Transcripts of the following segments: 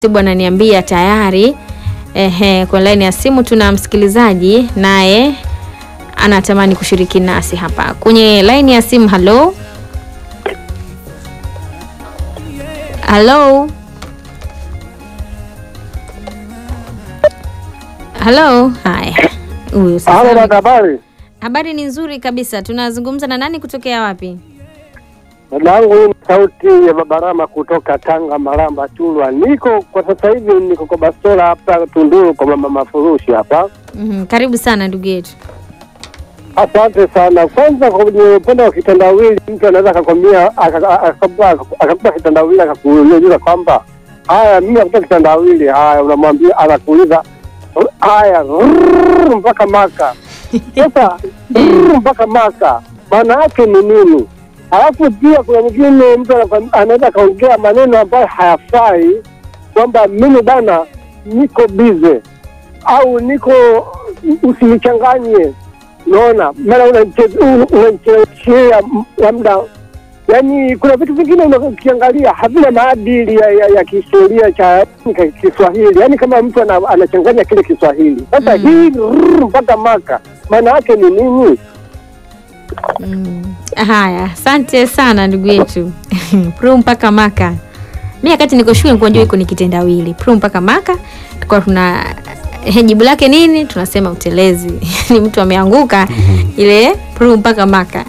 Sibu ananiambia tayari. Ehe, kwa laini ya simu tuna msikilizaji naye anatamani kushiriki nasi hapa kwenye laini ya simu. Halo, halo, halo. Haya, huyu sasa Halo ame- dada, habari? habari ni nzuri kabisa. Tunazungumza na nani kutokea wapi? Dada yangu hii ni sauti ya Babarama kutoka Tanga, Maramba, Chulwa. Niko kwa sasa hivi niko kwa bastola hapa Tunduru kwa mama Mafurushi hapa. Mhm, karibu sana ndugu yetu. Asante sana. Kwanza kwenye upande wa kitendawili, mtu anaweza akakwambia aka- akakupa akakupa kitendawili akakuuliza kwamba haya, mimi nakupa kitendawili. Haya, unamwambia anakuuliza haya rrrr, mpaka Maka. Sasa rrrr, mpaka Maka maana yake ni nini? Alafu pia kuna mwingine mtu anakwam- anaweza akaongea maneno ambayo hayafai, kwamba mimi bana niko bize au niko usinichanganye Unaona, mara unamcheleweshea labda, yani kuna vitu vingine ukiangalia havina maadili ya, ya, ya kihistoria cha Kiswahili, yani kama mtu ana, anachanganya kile Kiswahili sasa Mm. hii rrr, mpaka Maka maana yake ni nini? Mm. Haya, asante sana ndugu yetu pru mpaka maka. Mi wakati niko shule nilikuwa najua iko ni kitendawili pru mpaka maka, tulikuwa tuna eh, jibu lake nini? Tunasema utelezi ni mtu ameanguka ile pru mpaka maka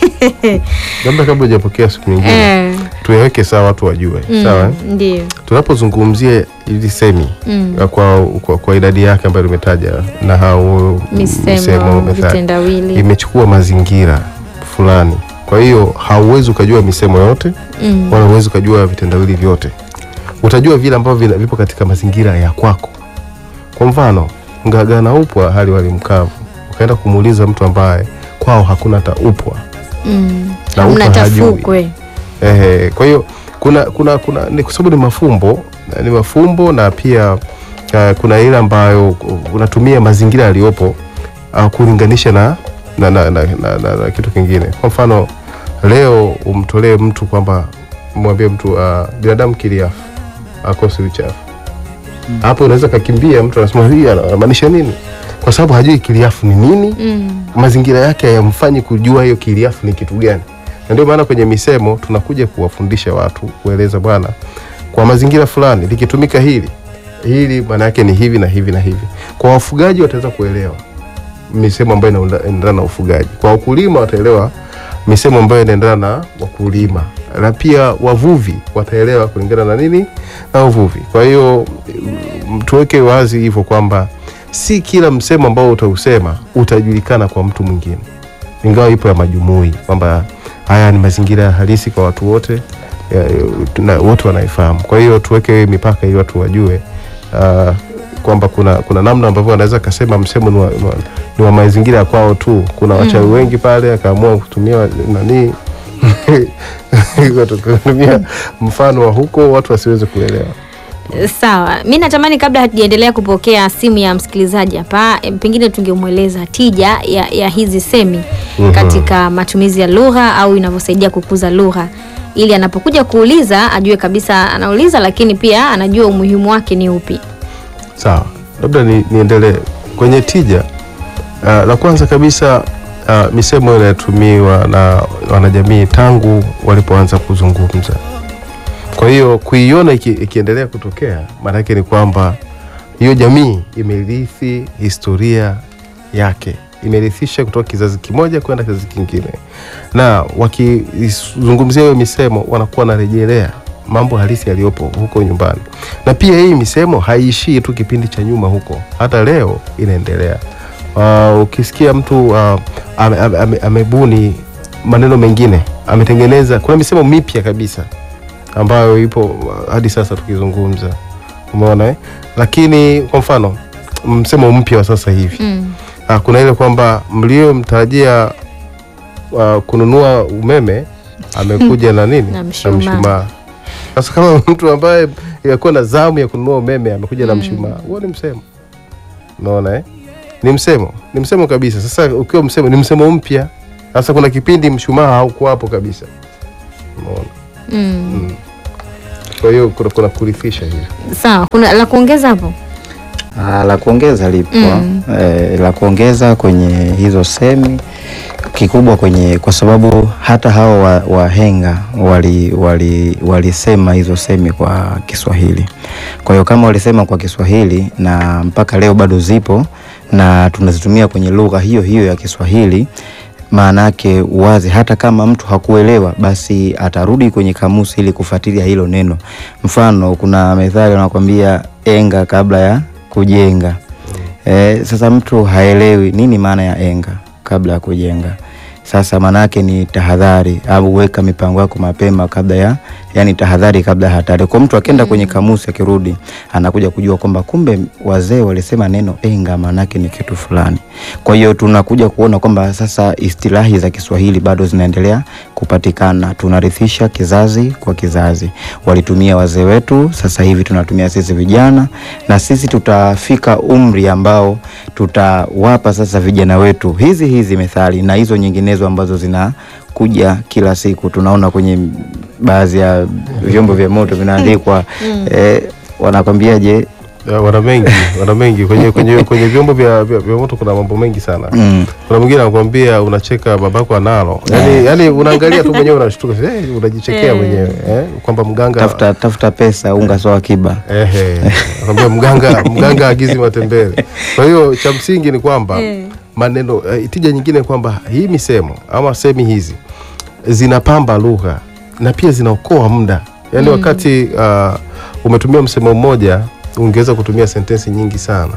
Labda kabla hujapokea siku nyingine eh, tuyaweke sawa, watu wajue mm, sawa. eh? ndio Tunapozungumzia ili semi mm. kwa, kwa, kwa idadi yake ambayo limetaja na hao misemo methali, vitendawili imechukua mazingira fulani. Kwa hiyo hauwezi ukajua misemo yote mm. wala huwezi ukajua vitendawili vyote. Utajua vile ambavyo vina- vipo katika mazingira ya kwako. Kwa mfano, ngaga na upwa hali wali mkavu, ukaenda kumuuliza mtu ambaye kwao hakuna hata upwa mm. Na hamna mtu hajui. tafukwe Ehe, kwa hiyo kuna kuna kuna ni kwa sababu ni mafumbo ni mafumbo na pia uh, kuna ile ambayo unatumia mazingira yaliyopo uh, kulinganisha na na, na, na, na, na, na kitu kingine. Kwa mfano leo umtolee mtu kwamba mwambie mtu uh, binadamu kiliafu akosi uchafu hapo unaweza kakimbia, mtu anasema hii anamaanisha nini? Kwa sababu hajui kiliafu ni nini mm. mazingira yake hayamfanyi kujua hiyo kiliafu ni kitu gani, na ndio maana kwenye misemo tunakuja kuwafundisha watu, kueleza bwana, kwa mazingira fulani likitumika hili hili, maana yake ni hivi na hivi na hivi. Kwa wafugaji wataweza kuelewa misemo ambayo inaunda- inaendana na ufugaji, kwa wakulima wataelewa misemo ambayo inaendana na wakulima, na pia wavuvi wataelewa kulingana na nini na uvuvi. Kwa hiyo mm, tuweke wazi hivyo kwamba si kila msemo ambao utausema utajulikana kwa mtu mwingine, ingawa ipo ya majumui kwamba haya ni mazingira halisi kwa watu wote ya, na wote wanaifahamu. Kwa hiyo tuweke mipaka ili watu wajue uh, kwamba kuna kuna namna ambavyo wanaweza kasema msemo ni wa, ni wa, ni wa mazingira ya kwao tu. Kuna wachawi wengi pale, akaamua kutumia wa- nani kutumia mfano wa huko watu wasiweze kuelewa. Sawa, mi natamani kabla hatujaendelea kupokea simu ya msikilizaji hapa, em, pengine tungemweleza tija ya, ya hizi semi Mhm. katika matumizi ya lugha au inavyosaidia kukuza lugha, ili anapokuja kuuliza ajue kabisa anauliza, lakini pia anajua umuhimu wake ni upi. Sawa, labda ni, niendelee kwenye tija. Uh, la kwanza kabisa uh, misemo inayotumiwa na wanajamii tangu walipoanza kuzungumza. Kwa hiyo kuiona iki, ikiendelea kutokea, maanake ni kwamba hiyo jamii imerithi historia yake, imerithisha kutoka kizazi kimoja kwenda kizazi kingine, na wakizungumzia hiyo misemo wanakuwa wanarejelea mambo halisi yaliyopo huko nyumbani na pia hii misemo haiishii tu kipindi cha nyuma huko, hata leo inaendelea. Uh, ukisikia mtu uh, ame, ame, ame, amebuni maneno mengine, ametengeneza, kuna misemo mipya kabisa ambayo ipo uh, hadi sasa tukizungumza, umeona eh? Lakini kwa mfano msemo mpya wa sasa hivi Mm. uh, kuna ile kwamba mliomtarajia uh, kununua umeme amekuja na nini Na mshumaa. sasa kama mtu ambaye yakuwa na zamu ya kununua umeme amekuja na mshumaa, huo ni msemo. Unaona eh? Ni msemo, ni msemo kabisa. Sasa ukiwa msemo, ni msemo mpya. Sasa kuna kipindi mshumaa haukuwapo kabisa. Unaona? Mm. Kwa hiyo kuna, kuna kurithisha hivi. Sawa, kuna la kuongeza hapo? Ah, la kuongeza lipo Mm. eh, la kuongeza kwenye hizo semi kikubwa kwenye kwa sababu hata hao wa- wahenga wali wali walisema hizo semi kwa Kiswahili. Kwa hiyo kama walisema kwa Kiswahili na mpaka leo bado zipo na tunazitumia kwenye lugha hiyo hiyo ya Kiswahili maana yake wazi, hata kama mtu hakuelewa, basi atarudi kwenye kamusi ili kufuatilia hilo neno. Mfano, kuna methali wanakwambia enga kabla ya kujenga. Eh, sasa mtu haelewi nini maana ya enga kabla ya kujenga. Sasa maana yake ni tahadhari au weka mipango yako mapema kabla ya yani tahadhari kabla ya hatari. Kwa mtu akienda kwenye kamusi akirudi anakuja kujua kwamba kumbe wazee walisema neno enga maana yake ni kitu fulani. Kwa hiyo tunakuja kuona kwamba sasa istilahi za Kiswahili bado zinaendelea kupatikana, tunarithisha kizazi kwa kizazi. Walitumia wazee wetu, sasa hivi tunatumia sisi vijana, na sisi tutafika umri ambao tutawapa sasa vijana wetu hizi hizi methali na hizo nyinginezo ambazo zinakuja kila siku. Tunaona kwenye baadhi ya vyombo vya moto vinaandikwa eh, wanakwambiaje Ya, wana mengi wana mengi kwenye, kwenye, kwenye vyombo vya, vya, vya moto kuna mambo mengi sana mm. kuna mwingine anakuambia unacheka babako analo yani, yani unaangalia tu mwenyewe unashtuka eh, unajichekea Eh. mwenyewe eh, kwamba mganga tafuta, tafuta pesa unga sawa akiba Ehe, nakwambia mganga mganga agizi matembele. Kwa hiyo cha msingi ni kwamba Eh. maneno eh, tija nyingine kwamba hii misemo ama semi hizi zinapamba lugha na pia zinaokoa muda yaani wakati uh, umetumia msemo mmoja ungeweza kutumia sentensi nyingi sana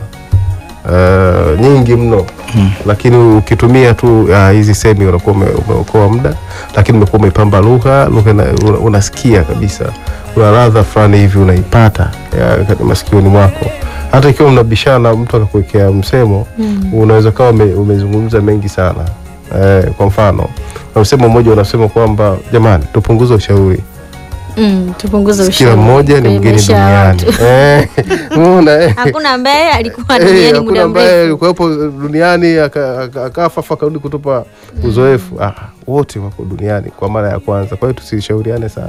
uh, nyingi mno lakini ukitumia tu uh, hizi semi unakuwa ume- umeokoa muda lakini umekuwa umepamba lugha lugha ina- una- unasikia kabisa kuna ladha fulani hivi unaipata ya, katika masikioni mwako hata ikiwa mnabishana mtu akakuwekea msemo unaweza kawa ume, umezungumza mengi sana eh, kwa mfano na msemo mmoja unasema kwamba jamani tupunguze ushauri Mm, tupunguze kila ushauri mmoja ni kwenye mgeni maisha ya duniani watu. Eh, umeona eh? Hakuna ambaye alikuwa Eh, duniani hakuna muda ambaye mrefu. alikuwepo duniani aka- aka- akafa afu akarudi kutupa uzoefu ah, wote wako duniani kwa mara ya kwanza kwa hiyo tusishauriane sana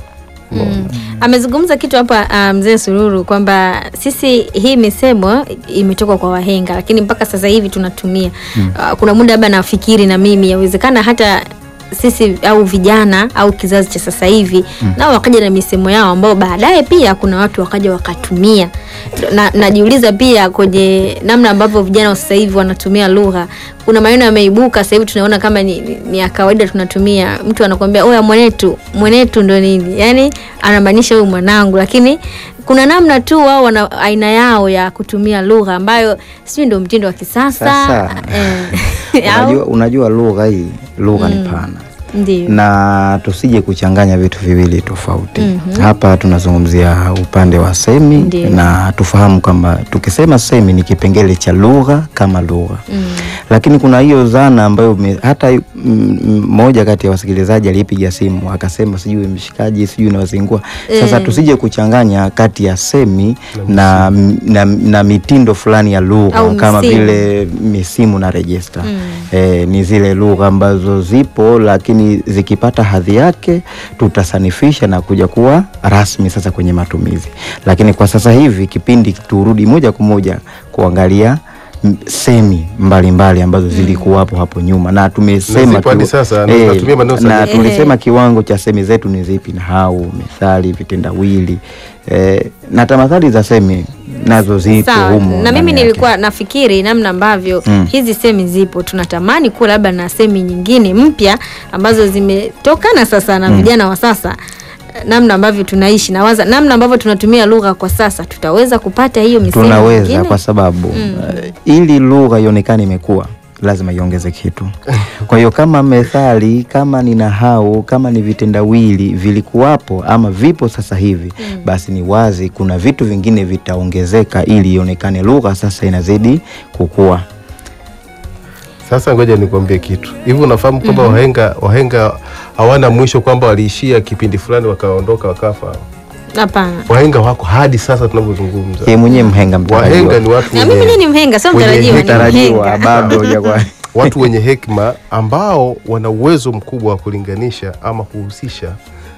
Mm. Amezungumza kitu hapa ah, mzee Sururu kwamba sisi hii misemo imetoka kwa wahenga, lakini mpaka sasa hivi tunatumia. Ah, kuna muda labda nafikiri na mimi yawezekana hata sisi au vijana au kizazi cha sasa hivi nao wakaja na misemo yao ambao baadaye pia kuna watu wakaja wakatumia. Na, najiuliza pia kwenye namna ambavyo vijana wa sasa hivi wanatumia lugha, kuna maneno yameibuka sasa hivi tunaona kama ni, ni, ni ya kawaida tunatumia. Mtu anakuambia oya, mwenetu mwenetu ndo nini, yani anamaanisha huyu mwanangu, lakini kuna namna tu wao wana aina yao ya kutumia lugha ambayo sijui ndo mtindo wa kisasa Sasa, eh, au- unajua, unajua lugha hii lugha ni pana ndio na tusije kuchanganya vitu viwili tofauti. Hapa tunazungumzia upande wa semi Ndiyo. na tufahamu kwamba tukisema semi ni kipengele cha lugha kama lugha Mm. lakini kuna hiyo dhana ambayo me, hata mm, mm, mmoja kati ya wasikilizaji alipiga simu akasema sijui mshikaji sijui nawazingua. Sasa Eh. tusije kuchanganya kati ya semi na, na, na mitindo fulani ya lugha Au kama misimu. vile misimu na rejesta Mm. eh, ni zile lugha ambazo zipo lakini zikipata hadhi yake tutasanifisha na kuja kuwa rasmi sasa kwenye matumizi. Lakini kwa sasa hivi kipindi turudi moja kwa moja kuangalia m- semi mbalimbali mbali ambazo zilikuwapo hapo nyuma na tumesema zipo hadi kiwa- sasa, na tunatumia maneno na sahihi. tulisema kiwango cha semi zetu ni zipi, nahau, methali, vitendawili eh, na tamathali za semi nazo zipo Sawa, humo na ndani mimi yake. nilikuwa nafikiri namna ambavyo Mm. hizi semi zipo, tunatamani kuwa labda na semi nyingine mpya ambazo zimetokana sasa na vijana wa sasa, namna ambavyo tunaishi na waza, namna ambavyo tunatumia lugha kwa sasa, tutaweza kupata hiyo misemo tunaweza mingine? kwa sababu eh, ili lugha ionekane imekuwa lazima iongeze kitu. Kwa hiyo kama methali, kama ni nahau, kama ni vitendawili vilikuwapo ama vipo sasa hivi, basi ni wazi kuna vitu vingine vitaongezeka ili ionekane lugha sasa inazidi kukua. Sasa ngoja nikwambie kitu hivi, unafahamu kwamba wahenga wahenga hawana mwisho, kwamba waliishia kipindi fulani wakaondoka wakafa. Hapana. Wahenga wako hadi sasa tunavyozungumza. Yeye mwenyewe mhenga mtarajiwa. Wahenga ni watu Na mimi wenye, ni mhenga, sio Kwenye mtarajiwa, ni mtarajiwa mhenga. bado hujakuwa watu wenye hekima ambao wana uwezo mkubwa wa kulinganisha ama kuhusisha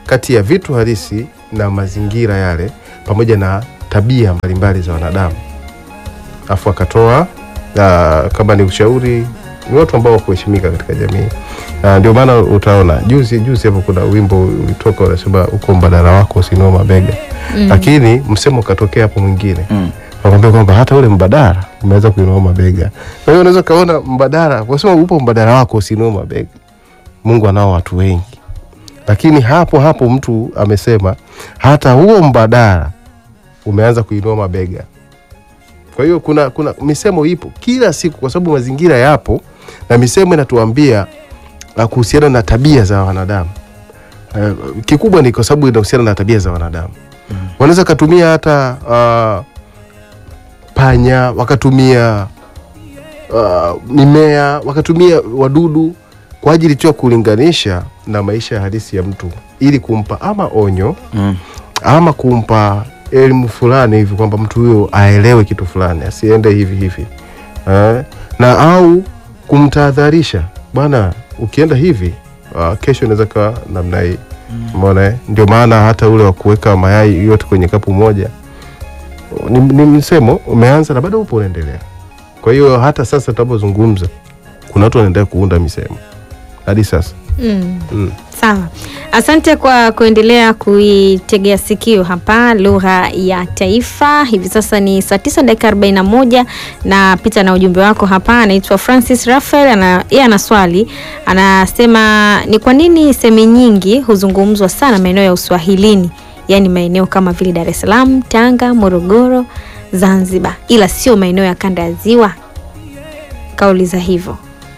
kati ya vitu halisi na mazingira yale pamoja na tabia mbalimbali za wanadamu afu akatoa ah, kama ni ushauri ni watu ambao wakuheshimika katika jamii Ah, ndio maana utaona juzi juzi hapo kuna wimbo ulitoka unasema uko mbadala wako usinua mabega Mm. lakini msemo ukatokea hapo mwingine Mm. nakwambia kwamba hata ule mbadala umeweza kuinua mabega kwa hiyo unaweza ukaona mbadala wasema upo mbadala wako usinua mabega mungu anao watu wengi lakini hapo hapo mtu amesema hata huo mbadala umeanza kuinua mabega kwa hiyo kuna, kuna misemo ipo kila siku kwa sababu mazingira yapo na misemo inatuambia uh, kuhusiana na tabia za wanadamu uh, kikubwa ni kwa sababu inahusiana na tabia za wanadamu mm. wanaweza katumia hata uh, panya wakatumia uh, mimea wakatumia wadudu kwa ajili tu ya kulinganisha na maisha halisi ya mtu ili kumpa ama onyo Mm. ama kumpa elimu fulani hivi kwamba mtu huyo aelewe kitu fulani asiende hivi hivi eh, na au kumtahadharisha bwana ukienda hivi uh, kesho inaweza kawa namna hii umeona eh? ndio maana hata ule wa kuweka mayai yote kwenye kapu moja ni, ni msemo umeanza na bado upo unaendelea kwa hiyo hata sasa tunapozungumza kuna watu wanaendelea kuunda misemo hadi sasa Mm. mm. Sawa, asante kwa kuendelea kuitegea sikio hapa lugha ya taifa. Hivi sasa ni saa tisa dakika arobaini na moja na pita na ujumbe wako hapa. Anaitwa Francis Rafael, ana yeye ana swali, anasema ni kwa nini semi nyingi huzungumzwa sana maeneo ya uswahilini, yaani maeneo kama vile Dar es Salaam, Tanga, Morogoro, Zanzibar, ila sio maeneo ya kanda ya Ziwa. Kauliza hivyo.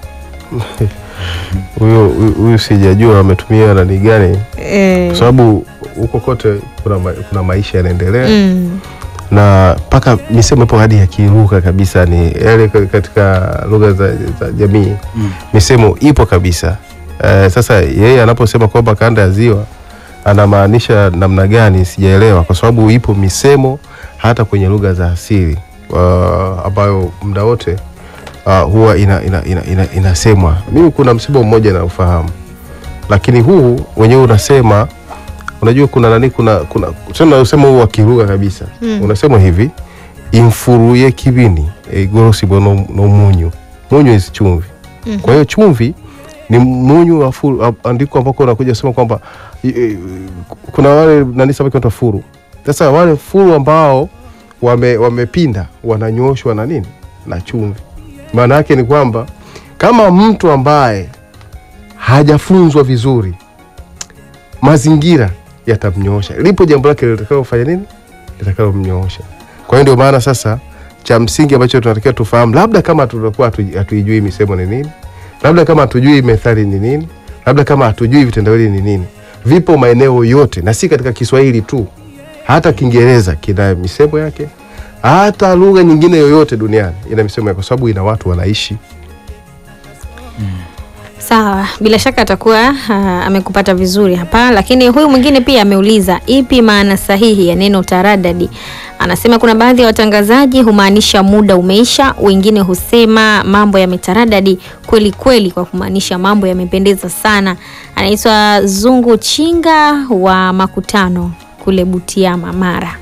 huyo huyu- huyu sijajua ametumia nani gani Eh, kwa sababu huko kote kuna, ma, kuna maisha yanaendelea mm, na mpaka misemo ipo hadi ya kilugha kabisa ni yale ka- katika lugha za, za jamii Mm. misemo ipo kabisa eh, sasa yeye anaposema kwamba kanda ya ziwa anamaanisha namna gani sijaelewa kwa sababu ipo misemo hata kwenye lugha za asili uh, ambayo muda wote uh, huwa ina, ina, ina, ina, inasemwa mimi kuna msemo mmoja naufahamu lakini huu wenyewe unasema unajua kuna nani kuna kuna tena usema huu wa kilugha kabisa Mm. unasema hivi imfuruye kibini igorosibo no, no munyu munyu is chumvi Mhm. kwa hiyo chumvi ni munyu wa furu a- andiko ambako unakuja kusema kwamba i- i- kuna wale nani samaki wanaitwa furu sasa wale furu ambao wame, wamepinda wananyoshwa na nini na chumvi maana yake ni kwamba kama mtu ambaye hajafunzwa vizuri mazingira yatamnyoosha lipo jambo lake litakalofanya nini litakalomnyoosha kwa hiyo ndio maana sasa cha msingi ambacho tunatakiwa tufahamu labda kama tutakuwa hatu- hatuijui misemo ni nini labda kama hatujui methali ni nini labda kama hatujui vitendawili ni nini vipo maeneo yote na si katika kiswahili tu hata kiingereza kina misemo yake hata lugha nyingine yoyote duniani ina misemo yake kwa sababu ina watu wanaishi Sawa, bila shaka atakuwa ah, amekupata vizuri hapa, lakini huyu mwingine pia ameuliza ipi maana sahihi ya neno taradadi. Anasema kuna baadhi ya watangazaji humaanisha muda umeisha, wengine husema mambo yametaradadi kweli kweli, kwa kumaanisha mambo yamependeza sana. Anaitwa Zungu Chinga wa Makutano kule Butiama, Mara.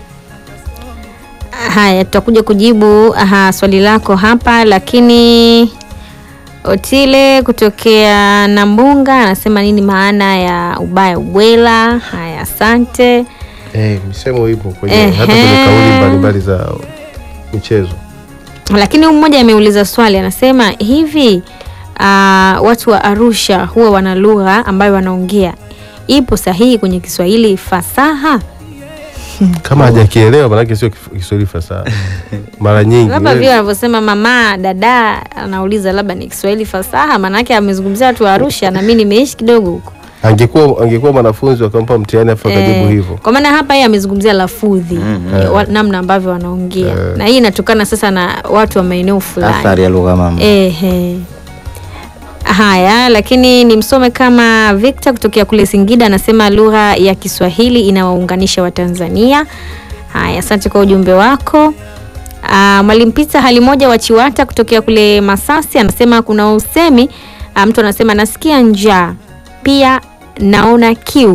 Haya, tutakuja kujibu aha, swali lako hapa, lakini Otile kutokea Nambunga anasema nini maana ya ubaya ubwela? Haya, asante. eh, misemo ipo kwenye Ehe. hata kwenye kauli mbalimbali za michezo Lakini huyu mmoja ameuliza swali, anasema hivi ah, watu wa Arusha huwa wana lugha ambayo wanaongea ipo sahihi kwenye Kiswahili fasaha? kama hajakielewa manake sio kif- kiswahili fasaha mara nyingi Labda wewe- vile wanavyosema mama dada, anauliza labda ni Kiswahili fasaha, maanake amezungumzia watu wa Arusha na mimi nimeishi kidogo huko. angekuwa angekuwa mwanafunzi wakampa mtihani afu akajibu Eh, hivyo Kwa maana hapa yeye amezungumzia lafudhi eh, wa- namna ambavyo wanaongea Eh. na hii inatokana sasa na watu wa maeneo fulani. athari ya lugha mama Ehe. Haya, lakini nimsome kama Victor kutokea kule Singida anasema lugha ya Kiswahili inawaunganisha Watanzania. Haya, asante kwa ujumbe wako. Ah, Mwalimu Pita hali moja wa Chiwata kutokea kule Masasi anasema kuna usemi ah, mtu anasema nasikia njaa pia naona kiu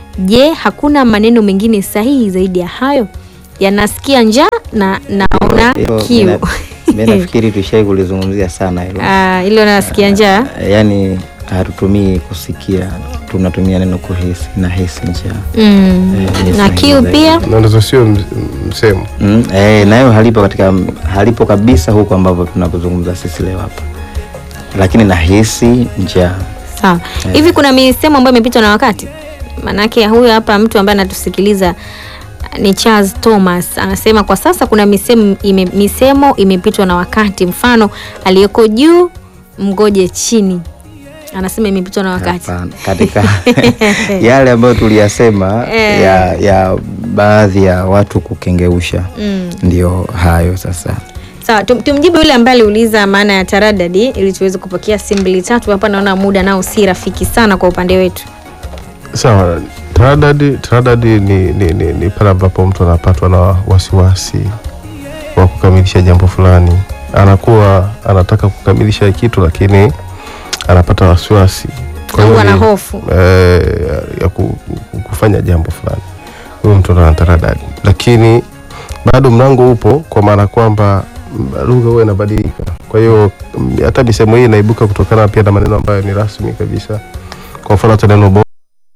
Je, hakuna maneno mengine sahihi zaidi ya hayo? Yanasikia njaa na naona Hilo kiu. mina- mi nafikiri tushai kulizungumzia sana hilo Ah, hilo nasikia njaa. yaani hatutumii kusikia tunatumia neno kuhisi na hisi njaa Mm. Eh, ni Na sahihi kiu zaidi. pia. na ndizo sio ms- msemo Mm, eh, nayo halipo katika halipo kabisa huko ambavyo tunapozungumza sisi leo hapa lakini nahisi njaa Sawa. Hivi kuna misemo ambayo imepitwa na wakati? Manake huyu hapa mtu ambaye anatusikiliza ni Charles Thomas anasema kwa sasa kuna misemo, ime, misemo imepitwa na wakati. Mfano aliyeko juu mgoje chini, anasema imepitwa na wakati. Hapana. katika yale ambayo tuliyasema Eh. ya, ya baadhi ya watu kukengeusha Mm. ndio hayo sasa Sawa, tum, tumjibu yule ambaye aliuliza maana ya taradadi ili tuweze kupokea simu mbili tatu. Hapa naona muda nao si rafiki sana kwa upande wetu. sawa taradadi taradadi ni, ni, ni, ni pale ambapo mtu anapatwa na wasiwasi wa kukamilisha jambo fulani anakuwa anataka kukamilisha kitu lakini anapata wasiwasi Kwa Au hiyo ana ni- hofu. eh, ya ku, ku- kufanya jambo fulani huyo mtu ana taradadi lakini bado mlango upo kwa maana kwamba mm, lugha huwa inabadilika kwa hiyo mm, hata misemo hii inaibuka kutokana pia na maneno ambayo ni rasmi kabisa kwa mfano hata neno bo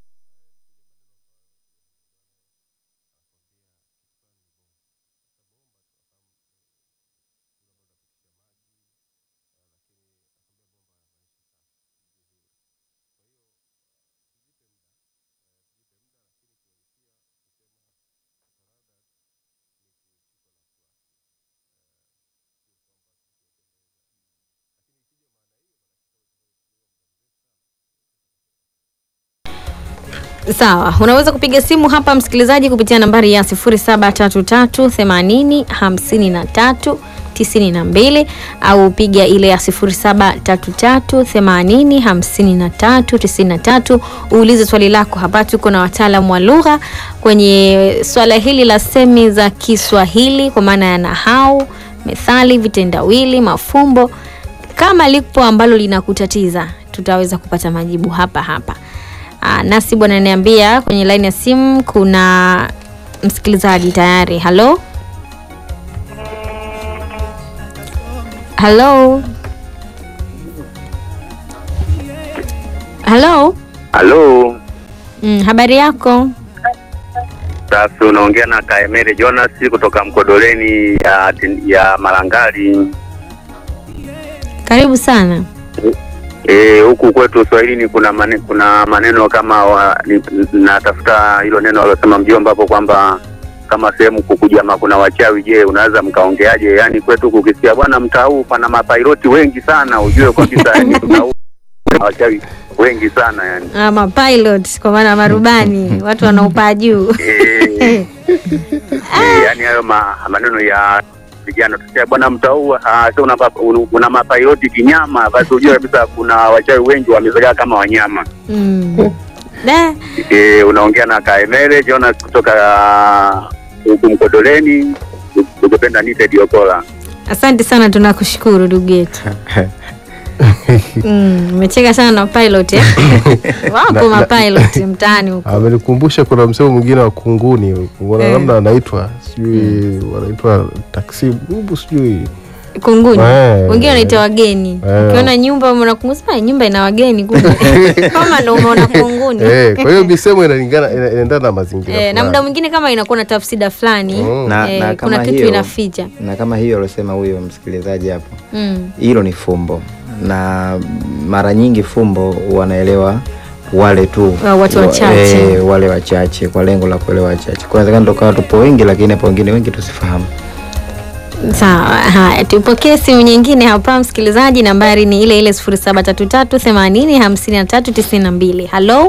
Sawa, unaweza kupiga simu hapa msikilizaji kupitia nambari ya 0733805392 au piga ile ya 0733805393 uulize swali lako hapa. Tuko na wataalamu wa lugha kwenye swala hili la semi za Kiswahili kwa maana ya nahau, methali, vitendawili, mafumbo. Kama lipo ambalo linakutatiza, tutaweza kupata majibu hapa hapa. Aa, nasi bwana ananiambia kwenye laini ya simu kuna msikilizaji tayari. Halo, halo, halo. Halo, Mm, habari yako? sasa unaongea na Kaemere Jonas kutoka Mkodoleni ya, ya Malangali. Karibu sana. E, huku kwetu Swahilini kuna mane, kuna maneno kama wa, ni, natafuta hilo neno alosema mjomba hapo kwamba kama sehemu kukujama kuna wachawi. Je, unaweza mkaongeaje? Yaani kwetu kukisikia bwana mtaa huu pana mapailoti wengi sana, ujue kabisa yani mtaa huu kuna wachawi wengi sana yani. Ama pilot kwa maana marubani, watu wanaopaa juu. Eh, eh, yaani hayo ma, maneno ya vijana tusia bwana mtaa huu ah, sio una, una, una mapailoti kinyama, basi ujue kabisa kuna wachawi wengi wamezagaa kama wanyama. Mm. Da, E, unaongea na Kaemere Jonas kutoka huku Mkodoleni, ukipenda nite Diokola. asante sana, tunakushukuru ndugu yetu. Mm, umecheka sana na pilot eh? Wapo Na- na- mapilot mtaani huko. amenikumbusha kuna msemo mwingine wa kunguni kuna Eh. namna anaitwa sijui wanaitwa taksibu sijui Kunguni. Eh. Wengine wanaita wageni. Eh. Ukiona nyumba umeona kunguni, sema nyumba ina wageni kumbe. Kama ndo umeona kunguni. eh, kwa hiyo misemo inalingana ina- inaendana na mazingira Eh, na fulani. muda mwingine kama inakuwa na tafsida fulani Mm. Na- eh, na kuna kama kitu hiyo- inaficha. na kama hiyo aliosema huyo msikilizaji hapo Mm. hilo ni fumbo na mara nyingi fumbo wanaelewa wale tu Wa- watu wa- wachache. eh, wale wachache kwa lengo la kuelewa wachache kwa inawezekana tukawa tupo wengi lakini hapo wengine wengi tusifahamu Sawa, haya tupokee simu nyingine hapa msikilizaji, nambari ni ile ile 0733 80 53 92. Halo,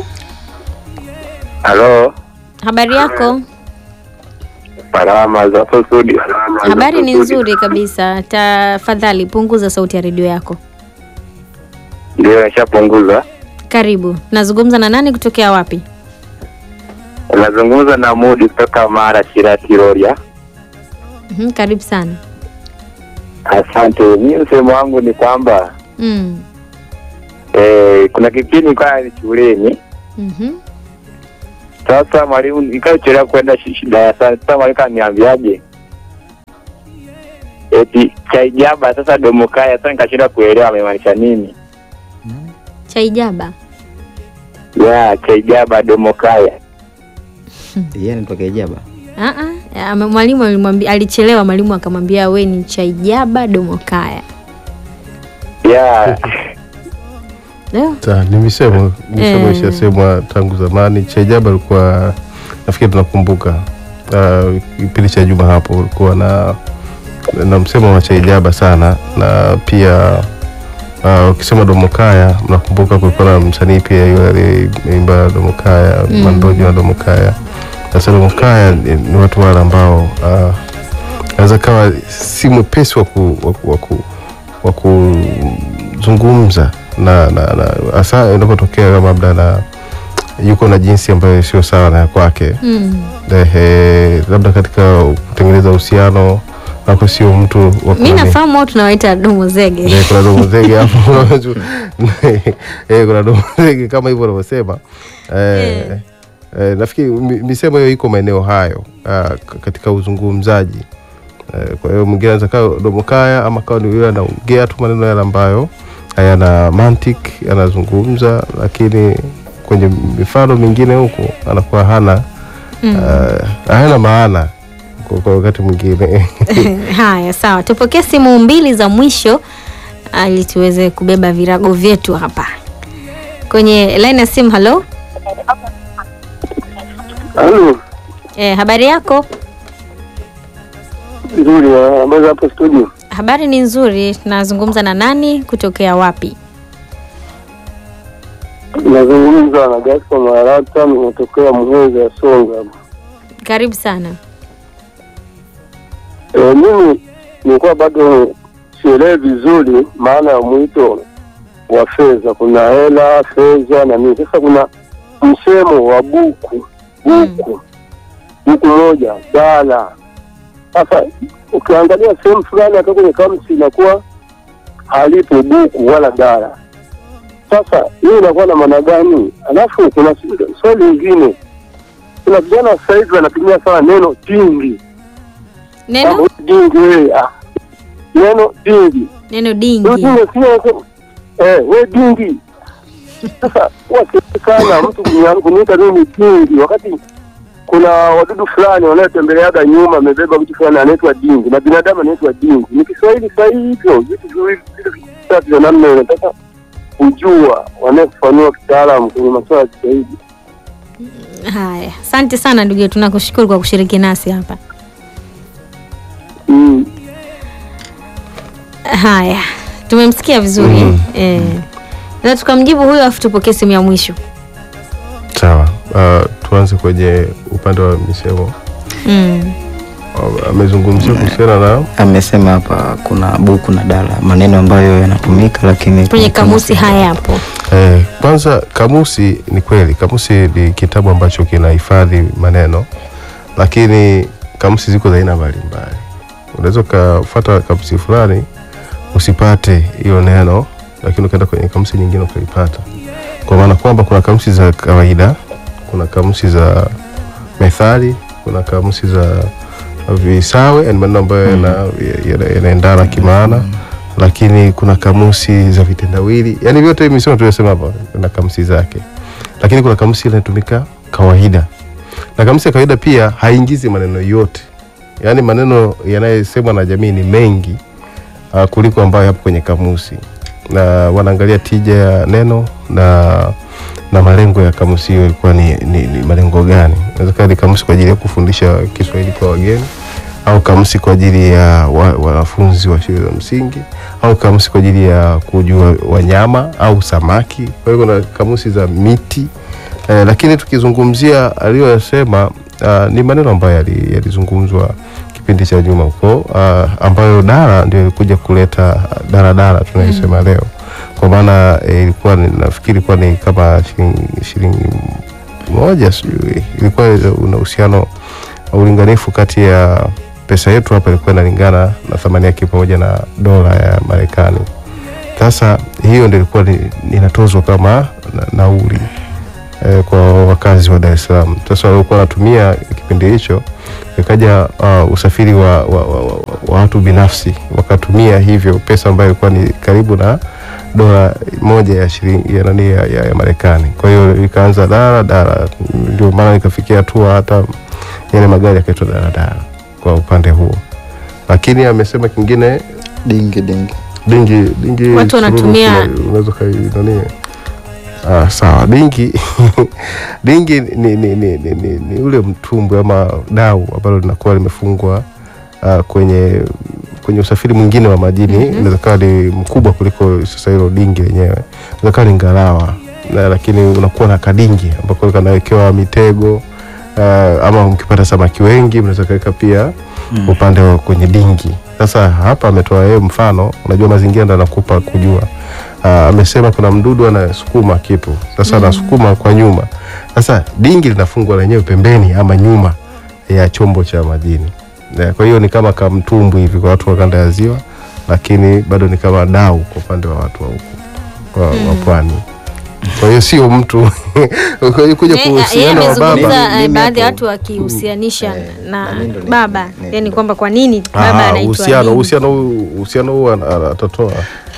Halo, habari yako? salama za hapo studio. Habari ni nzuri kabisa. Tafadhali punguza sauti ya redio yako. Ndio, nishapunguza. Karibu. Nazungumza na nani kutokea wapi? Unazungumza na Mudi kutoka Mara Shirati Rorya. Mhm, karibu sana. Asante. Mimi msemo wangu ni kwamba Mm. eh, kuna kipindi kwa ni shuleni Mhm. Sasa mwalimu nikachelewa kwenda shi- shi- darasani. Sasa mwalimu kaniambiaje? Eti chaijaba sasa domokaya. Sasa nikashindwa kuelewa amemaanisha nini. Chaijaba. Ya chaijaba domokaya. Yeye anaitwa Kaijaba. Ah ah, ame- mwalimu alimwambia alichelewa, mwalimu akamwambia we ni Chaijaba Domokaya. Ya Leo Ta, ni misemo misemo Eh. ishasemwa tangu zamani. Chaijaba alikuwa nafikiri tunakumbuka ah, kipindi cha Juma hapo ulikuwa na na msemo wa Chaijaba sana, na pia ah, ukisema Domokaya mnakumbuka kulikuwa na msanii pia yule aliyeimba Domokaya Mm. Mandojo na Domokaya. Sasa Domokaya ni, ni watu wale ambao ah, anaweza kawa si mwepesi wa ku, wa ku, wa ku, wa kuzungumza na na na hasa inapotokea kama labda na yuko na jinsi ambayo sio sawa na ya kwake mm. Ehe, labda katika kutengeneza uhusiano ako sio mtu wa mi kunani- nafahamu wao tunawaita domo zege. Eh, kuna domo zege hapo eh, kuna domo zege kama hivyo unavyosema eh, Eh. eh, nafikiri mi- misemo hiyo iko maeneo hayo ah, k- katika uzungumzaji eh, kwa hiyo mwingine anaweza kawa domo kaya ama kawa ni yule anaongea tu maneno yale ambayo hayana mantiki anazungumza lakini kwenye mifano mingine huko anakuwa hana Mm. ah, hayana maana kwa kwa wakati mwingine Haya, sawa, tupokee simu mbili za mwisho ili tuweze kubeba virago vyetu hapa kwenye line ya simu. Halo, Halo, eh, habari yako? nzuri eh, ambazo hapo studio. Habari ni nzuri. Nazungumza na nani? Kutokea wapi? Nazungumza na Gaspar Marata, nimetokea Muheza ya Songa. Karibu sana. E, mimi nilikuwa bado sielewi vizuri maana ya mwito wa fedha. Kuna hela, fedha na nini. Sasa kuna msemo wa buku buku buku moja dala. Sasa ukiangalia sehemu fulani hata kwenye kamsi inakuwa halipo buku wala dala. Sasa hii inakuwa na maana gani? Alafu kuna swali lingine, kuna vijana sasa hivi wanatumia sana neno dingi Neno Ah, dingi wewe ah. neno dingi neno dingi. wengine sio eh, we dingi sasa wasikana mtu kunya- kuniita mimi dingi wakati kuna wadudu fulani wanaotembeleaga nyuma amebeba mtu fulani anaitwa dingi na binadamu anaitwa dingi ni kiswahili sahihi hivyo vitu viwili vitu vitatu vya namna hiyo nataka kujua wanaofanyiwa kitaalamu kwenye masuala ya kiswahili Haya, asante sana ndugu yetu, tunakushukuru kwa kushiriki nasi hapa. mm. Haya, tumemsikia vizuri Mm. eh. Na tukamjibu huyo, afu tupokee simu ya mwisho. sawa uh, tuanze kwenye upande wa misemo Mm. Uh, amezungumzia kuhusiana na Amesema hapa kuna buku na dala, maneno ambayo yanatumika lakini Kwenye kamusi hayapo. Eh, kwanza kamusi ni kweli, kamusi ni kitabu ambacho kinahifadhi maneno, lakini kamusi ziko za aina mbalimbali. Unaweza ukafuata kamusi fulani usipate hiyo neno, lakini ukaenda kwenye kamusi nyingine ukalipata, kwa maana kwamba kuna kamusi za kawaida, kuna kamusi za methali, kuna kamusi za visawe, yani maneno ambayo yana- yana- yanaendana kimaana lakini kuna kamusi za vitendawili, yani vyote hivi misemo tuliyosema hapa na kamusi zake, lakini kuna kamusi inatumika kawaida, na kamusi ya kawaida pia haingizi maneno yote, yani maneno yanayosemwa na jamii ni mengi uh, kuliko ambayo yapo kwenye kamusi, na wanaangalia tija ya neno na na malengo ya kamusi hiyo ilikuwa ni, ni, ni malengo gani. Inaweza kuwa ni kamusi kwa ajili ya kufundisha Kiswahili kwa wageni au kamusi kwa ajili ya wa- wanafunzi wa shule za msingi au kamusi kwa ajili ya kujua wanyama au samaki. Kwa hiyo kuna kamusi za miti eh, lakini tukizungumzia aliyoyasema uh, ni maneno ambayo yali- yalizungumzwa kipindi cha nyuma huko uh, ambayo dara ndio ilikuja kuleta daradara tunayosema leo, kwa maana eh, ilikuwa ni- nafikiri ilikuwa ni kama shilingi shilingi moja sijui, ilikuwa una uhusiano ulinganifu kati ya pesa yetu hapa ilikuwa inalingana na thamani yake pamoja na dola ya Marekani. Sasa hiyo ndio ilikuwa ni- inatozwa kama na, nauli eh, kwa wakazi wa Dar es Salaam. Sasa walikuwa wanatumia kipindi hicho, ikaja uh, usafiri wa, wa, wa, wa, wa watu binafsi wakatumia hivyo pesa ambayo ilikuwa ni karibu na dola moja ya shilingi ya nani ya, ya, ya Marekani. Kwa hiyo ikaanza dara dara, ndio maana ikafikia hatua hata yale magari yakaitwa daradara kwa upande huo, lakini amesema kingine dingi dingi dingi dingi Watu wanatumia- sururu, unaweza kai nani ah, sawa dingi dingi ni, ni, ni, ni, ni, ni ule mtumbwi ama dau ambalo linakuwa limefungwa ah, kwenye kwenye usafiri mwingine wa majini Mhm. inaweza kawa ni mkubwa kuliko sasa hilo dingi lenyewe inaweza kawa ni ngalawa na, lakini unakuwa na kadingi ambako kanawekewa mitego ah, ama ukipata samaki wengi mnaweza kaweka pia Mm. upande wa kwenye dingi. Sasa hapa ametoa yeye mfano, unajua mazingira ndo anakupa kujua. Ah, amesema kuna mdudu anasukuma kitu, sasa anasukuma kwa nyuma. Sasa dingi linafungwa lenyewe pembeni ama nyuma ya chombo cha majini. Eh, Kwa hiyo ni kama kamtumbwi hivi kwa watu wa kanda ya ziwa, lakini bado ni kama dau kwa upande wa watu wa huku wa, wa pwani. Kwa hiyo sio mtu kwa hiyo kuja Eh, yeye kuhusiana wa baba amezungumza Mimi- eh, mimi baadhi ya hapo- watu wakihusianisha Eh, na na mimi ndo ni- baba, ni- yani kwamba kwa nini baba Ah, anaitwa uhusiano nini? uhusiano huu uhusiano huu ana- ana- atatoa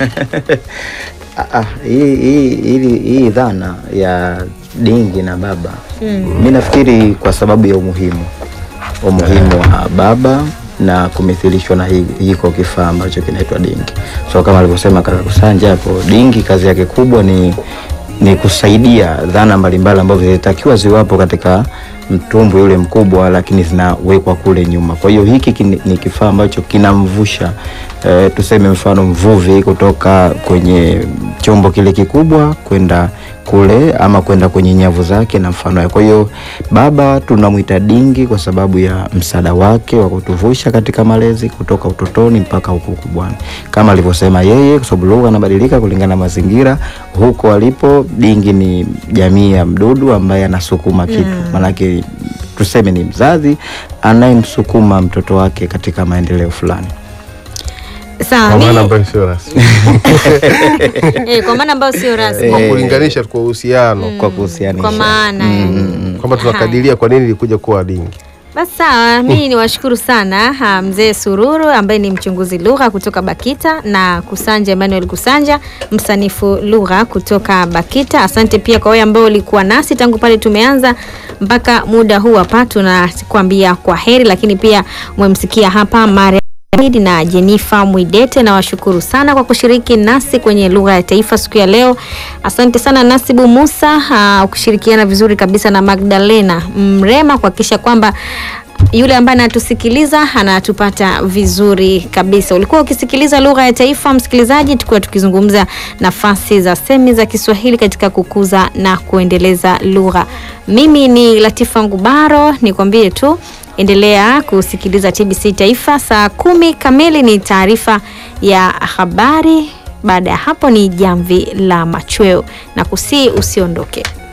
Ah, ah, hii hii hii- hii dhana ya dingi na baba mi nafikiri kwa sababu ya umuhimu umuhimu wa baba na kumithilishwa na hi- hiko kifaa ambacho kinaitwa dingi so kama alivyosema kaka Kusanja hapo dingi kazi yake kubwa ni ni kusaidia dhana mbalimbali ambazo zilitakiwa ziwapo katika mtumbwi ule mkubwa lakini zinawekwa kule nyuma kwa hiyo hiki kini- ni kifaa ambacho kinamvusha eh, tuseme mfano mvuvi kutoka kwenye chombo kile kikubwa kwenda kule ama kwenda kwenye nyavu zake na mfano yake. Kwa hiyo baba tunamwita dingi kwa sababu ya msaada wake wa kutuvusha katika malezi kutoka utotoni mpaka huko ukubwani, kama alivyosema yeye, kwa sababu lugha inabadilika kulingana na mazingira huko alipo. Dingi ni jamii ya mdudu ambaye anasukuma kitu, maanake tuseme ni mzazi anayemsukuma mtoto wake katika maendeleo fulani. Sawa, kwa maana mi- ambayo sio rasmi eh, kwa maana ambayo sio rasmi kwa Eh. kulinganisha kwa uhusiano kwa kuhusianisha kwa maana yani. kwamba tunakadiria kwa nini ilikuja kuwa dingi. Basi sawa, mimi niwashukuru sana ha, mzee Sururu ambaye ni mchunguzi lugha kutoka Bakita na Kusanja Emmanuel Kusanja msanifu lugha kutoka Bakita. Asante pia kwa wewe ambao ulikuwa nasi tangu pale tumeanza mpaka muda huu hapa, tunakuambia kwa heri, lakini pia umemsikia hapa Maria Ahmed na Jenifa Mwidete na washukuru sana kwa kushiriki nasi kwenye lugha ya taifa siku ya leo. Asante sana Nasibu Musa uh, ukishirikiana vizuri kabisa na Magdalena Mrema kuhakikisha kwamba yule ambaye anatusikiliza anatupata vizuri kabisa. Ulikuwa ukisikiliza lugha ya taifa, msikilizaji, tukiwa tukizungumza nafasi za semi za Kiswahili katika kukuza na kuendeleza lugha. Mimi ni Latifa Ngubaro, nikwambie tu endelea kusikiliza TBC Taifa. Saa kumi kamili ni taarifa ya habari. Baada ya hapo ni jamvi la machweo, na kusii usiondoke.